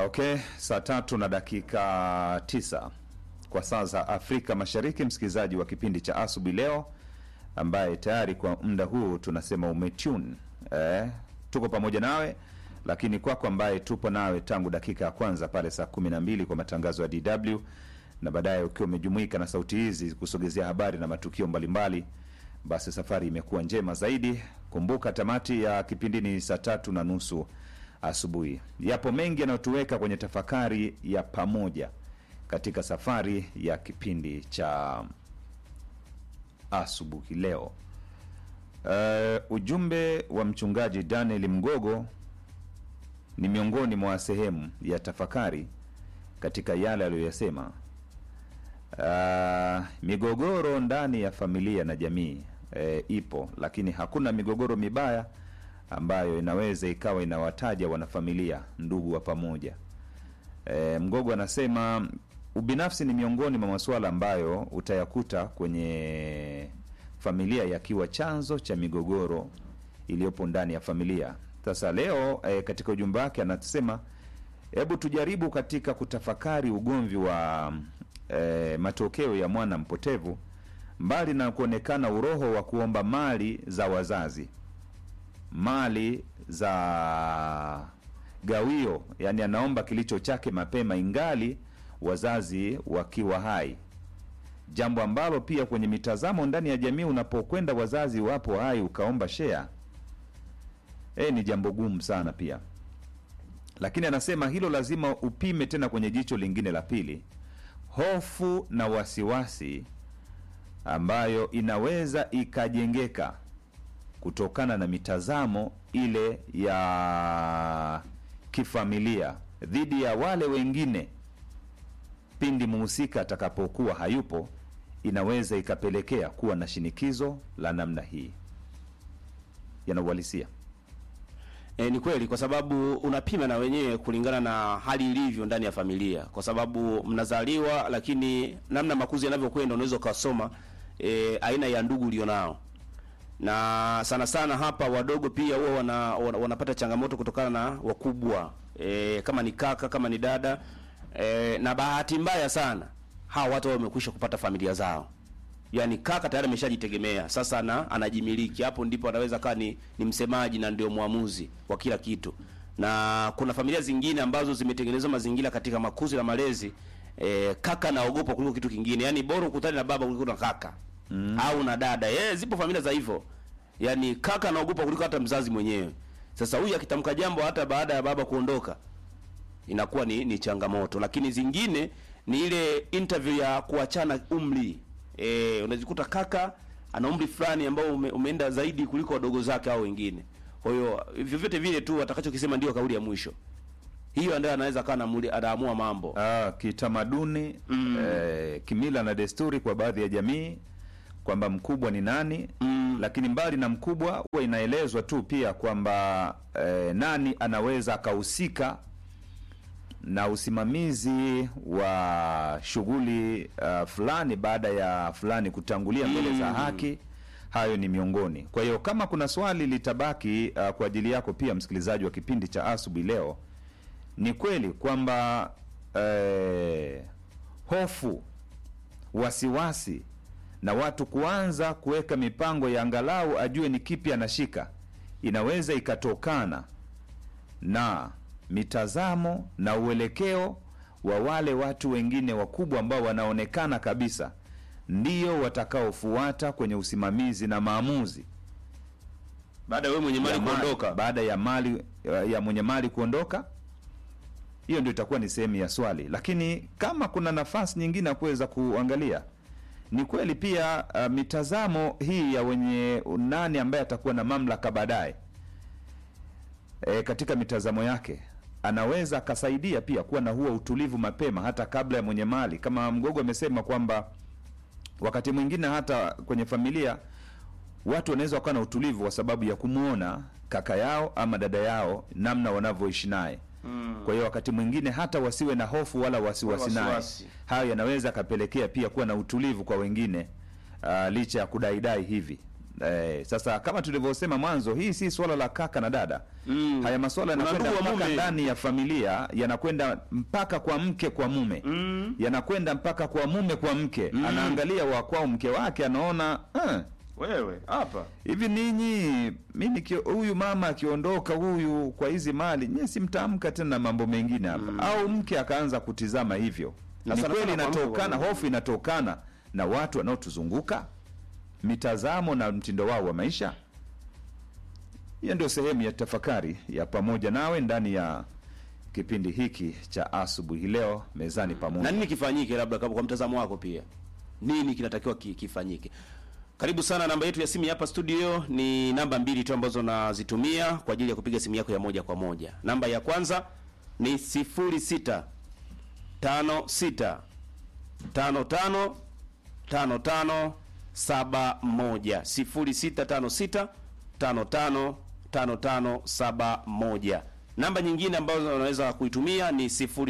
Okay, saa tatu na dakika tisa kwa saa za Afrika Mashariki, msikilizaji wa kipindi cha asubuhi leo, ambaye tayari kwa muda huu tunasema umetune eh, tuko pamoja nawe, lakini kwako ambaye tupo nawe tangu dakika ya kwanza pale saa kumi na mbili kwa matangazo ya DW na baadaye ukiwa umejumuika na sauti hizi kusogezea habari na matukio mbalimbali, basi safari imekuwa njema zaidi. Kumbuka tamati ya kipindi ni saa tatu na nusu asubuhi. Yapo mengi yanayotuweka kwenye tafakari ya pamoja katika safari ya kipindi cha asubuhi leo. Uh, ujumbe wa mchungaji Daniel Mgogo ni miongoni mwa sehemu ya tafakari katika yale aliyoyasema. Uh, migogoro ndani ya familia na jamii e, ipo, lakini hakuna migogoro mibaya ambayo inaweza ikawa inawataja wanafamilia ndugu wa pamoja. E, Mgogo anasema ubinafsi ni miongoni mwa masuala ambayo utayakuta kwenye familia yakiwa chanzo cha migogoro iliyopo ndani ya familia. Sasa leo e, katika ujumbe wake anasema hebu tujaribu katika kutafakari ugomvi wa e, matokeo ya mwana mpotevu, mbali na kuonekana uroho wa kuomba mali za wazazi mali za gawio, yani anaomba kilicho chake mapema ingali wazazi wakiwa hai, jambo ambalo pia kwenye mitazamo ndani ya jamii, unapokwenda wazazi wapo hai ukaomba share e, ni jambo gumu sana pia. Lakini anasema hilo lazima upime tena kwenye jicho lingine la pili, hofu na wasiwasi ambayo inaweza ikajengeka kutokana na mitazamo ile ya kifamilia dhidi ya wale wengine pindi muhusika atakapokuwa hayupo, inaweza ikapelekea kuwa na shinikizo la namna hii. Yanauhalisia E, ni kweli kwa sababu unapima na wenyewe kulingana na hali ilivyo ndani ya familia, kwa sababu mnazaliwa, lakini namna makuzi yanavyokwenda unaweza ukasoma e, aina ya ndugu ulionao na sana sana hapa wadogo pia huwa wana, wana, wanapata changamoto kutokana na wakubwa e, kama ni kaka kama ni dada e, na bahati mbaya sana hawa watu wamekwisha kupata familia zao, yaani kaka tayari ameshajitegemea sasa, na anajimiliki. Hapo ndipo anaweza kaa ni, ni msemaji na ndio mwamuzi wa kila kitu, na kuna familia zingine ambazo zimetengenezwa mazingira katika makuzi na malezi e, kaka naogopa kuliko kitu kingine, yaani bora ukutane na baba kuliko na kaka mm. au na dada eh, zipo familia za hivyo, yaani kaka anaogopa kuliko hata mzazi mwenyewe. Sasa huyu akitamka jambo hata baada ya baba kuondoka inakuwa ni, ni changamoto, lakini zingine ni ile interview ya kuachana umri eh, unajikuta kaka ana umri fulani ambao ume, umeenda zaidi kuliko wadogo zake au wengine. Kwa hiyo vyovyote vile tu atakachokisema ndio kauli ya mwisho. Hiyo ndio anaweza kana anaamua mambo ah, kitamaduni mm. eh, kimila na desturi kwa baadhi ya jamii kwamba mkubwa ni nani mm. Lakini mbali na mkubwa, huwa inaelezwa tu pia kwamba eh, nani anaweza akahusika na usimamizi wa shughuli uh, fulani baada ya fulani kutangulia mbele mm. za haki. Hayo ni miongoni. Kwa hiyo kama kuna swali litabaki uh, kwa ajili yako pia msikilizaji wa kipindi cha asubuhi leo, ni kweli kwamba eh, hofu, wasiwasi na watu kuanza kuweka mipango ya angalau ajue ni kipi anashika, inaweza ikatokana na mitazamo na uelekeo wa wale watu wengine wakubwa ambao wanaonekana kabisa ndio watakaofuata kwenye usimamizi na maamuzi baada ya wewe mwenye mali kuondoka, baada ya mali ya mwenye mali kuondoka. Hiyo ndio itakuwa ni sehemu ya swali, lakini kama kuna nafasi nyingine ya kuweza kuangalia ni kweli pia uh, mitazamo hii ya wenye nani ambaye atakuwa na mamlaka baadaye, e, katika mitazamo yake anaweza akasaidia pia kuwa na huo utulivu mapema, hata kabla ya mwenye mali. Kama Mgogo amesema kwamba wakati mwingine hata kwenye familia watu wanaweza wakawa na utulivu kwa sababu ya kumwona kaka yao ama dada yao namna wanavyoishi naye. Mm. Kwa hiyo wakati mwingine hata wasiwe na hofu wala wasiwasi naye. Wasiwasi. Hayo yanaweza akapelekea pia kuwa na utulivu kwa wengine uh, licha ya kudaidai hivi Eh, sasa kama tulivyosema mwanzo, hii si swala la kaka na dada Mm. haya maswala Kuna yanakwenda ndugu wa mpaka mume. ndani ya familia, yanakwenda mpaka kwa mke kwa mume Mm. yanakwenda mpaka kwa mume kwa mke Mm. anaangalia wa kwao mke wake anaona eh, Wewe hapa hivi ninyi mi niki- huyu mama akiondoka huyu kwa hizi mali nyie simtamka tena na mambo mengine hapa au mke akaanza kutizama hivyo Na ni sana kweli sana kwa mke inatokana kwa- hofu inatokana na watu wanaotuzunguka mitazamo na mtindo wao wa maisha hiyo ndio sehemu ya tafakari ya pamoja nawe ndani ya kipindi hiki cha asubuhi leo mezani pamoja na nini kifanyike, labda kama kwa mtazamo wako pia, nini kinatakiwa ki, kifanyike? Karibu sana. Namba yetu ya simu ya hapa studio ni namba mbili tu ambazo nazitumia kwa ajili ya kupiga simu yako ya moja kwa moja. Namba ya kwanza ni 06 56 55 55 71 0656 55 55 71. Namba nyingine ambazo unaweza kuitumia ni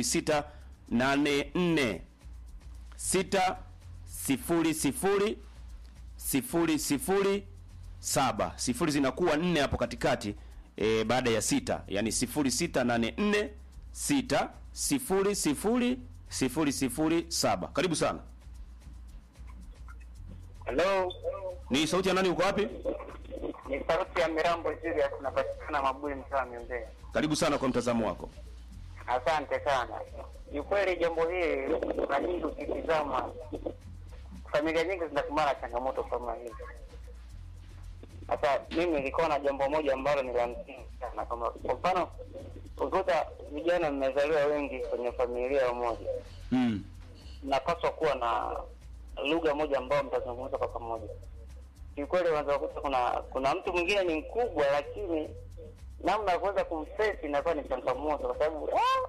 0684 6 sifuri sifuri sifuri sifuri saba sifuri zinakuwa nne hapo katikati e, baada ya sita yani sifuri sita nane nne sita sifuri sifuri sifuri sifuri saba karibu sana Halo, ni sauti ya nani uko wapi ni sauti ya Mirambo Julius, napatikana Mabui, mtaa Mimbea. karibu sana kwa mtazamo wako Asante sana. Ni kweli jambo hili mara nyingi ukitizama, familia nyingi zinakumbana na changamoto kama hizi. Sasa mimi nilikuwa na jambo moja ambalo ni la msingi sana, kama kwa mfano ukuta vijana mmezaliwa wengi kwenye familia moja, mm. mnapaswa kuwa na lugha moja ambayo mtazungumza kwa pamoja. Kiukweli unaweza kukuta kuna kuna mtu mwingine ni mkubwa, lakini namna ya kuweza kumfesi inakuwa ni changamoto, kwa sababu ah,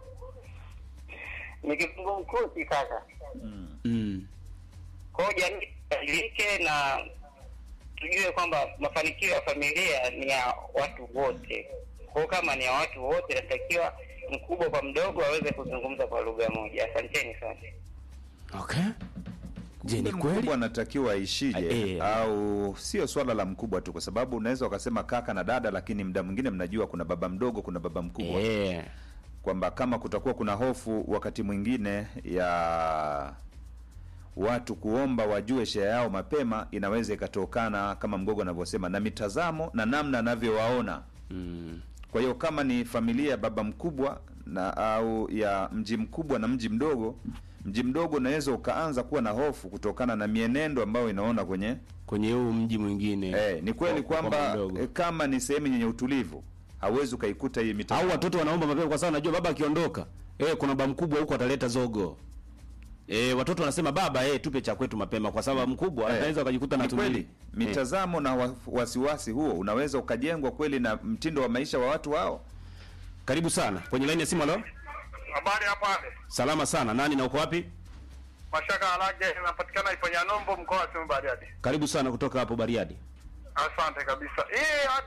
ni kizungumkuti kaka. Mm. Kwa hiyo jamii ibadilike na tujue kwamba mafanikio ya familia ni ya watu wote. Kwa hiyo kama ni ya watu wote, inatakiwa mkubwa kwa mdogo aweze kuzungumza kwa lugha moja. Asanteni sana. okay je ni mkubwa kweli anatakiwa aishije Eh. au sio swala la mkubwa tu kwa sababu unaweza ukasema kaka na dada lakini muda mwingine mnajua kuna baba mdogo kuna baba mkubwa Eh. kwamba kama kutakuwa kuna hofu wakati mwingine ya watu kuomba wajue shea yao mapema inaweza ikatokana kama mgogo anavyosema na mitazamo na namna anavyowaona Mm. kwa hiyo kama ni familia ya baba mkubwa na au ya mji mkubwa na mji mdogo mji mdogo unaweza ukaanza kuwa na hofu kutokana na mienendo ambayo inaona kwenye kwenye huu mji mwingine eh, ni kweli Kwa- kwa kwamba mdogo. eh, kama ni sehemu yenye utulivu hauwezi ukaikuta hii mita au watoto wanaomba mapema kwa sababu najua baba akiondoka eh, kuna baba mkubwa huko ataleta zogo eh, watoto wanasema baba eh, tupe cha kwetu mapema kwa sababu mkubwa Eh, anaweza wakajikuta na ni kweli tumili mitazamo na wa- wasiwasi huo unaweza ukajengwa kweli na mtindo wa maisha wa watu hao karibu sana kwenye laini ya simu halo Habari hapa salama sana nani na uko wapi Mashaka Alage, inapatikana Iponyanombo, mkoa wa Simiyu Bariadi. karibu sana kutoka hapo bariadi Asante kabisa. Hii